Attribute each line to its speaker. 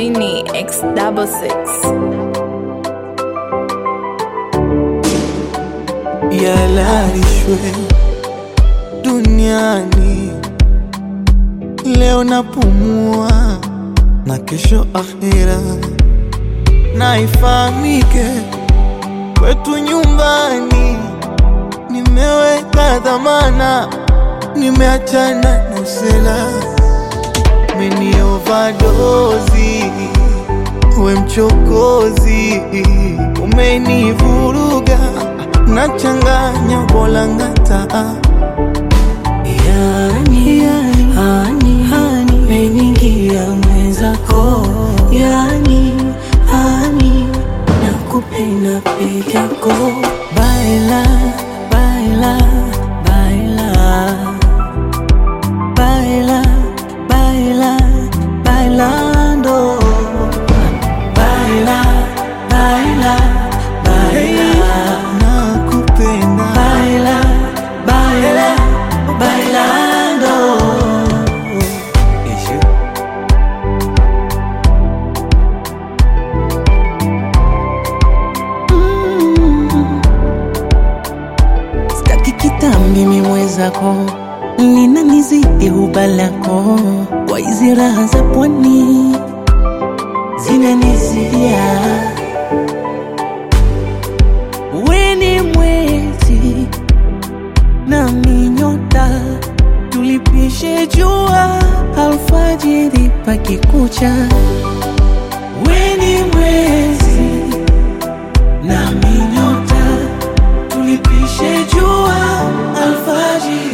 Speaker 1: Genie X double six.
Speaker 2: yalalishwe duniani. Leo napumua na kesho akhira, na ifahamike kwetu nyumbani nimeweka dhamana, nimeachana na usela, meni overdose we mchokozi, umenivuruga nachanganya bolangata
Speaker 3: Yani, hani, hani, meningia mwenzako Yani, hani, nakupenda peke yako Baila, baila, baila Baila, baila, bailando Baila, baila, baila
Speaker 2: nakupenda
Speaker 3: Baila, baila, bailando. Sitaki kitambi mimwezako nina nizidi ubalako kwa hizi raha za pwani zinanizidia weni mwezi na minyota tulipishe jua alfajiri pakikucha weni mwezi na minyota tulipishe jua alfajiri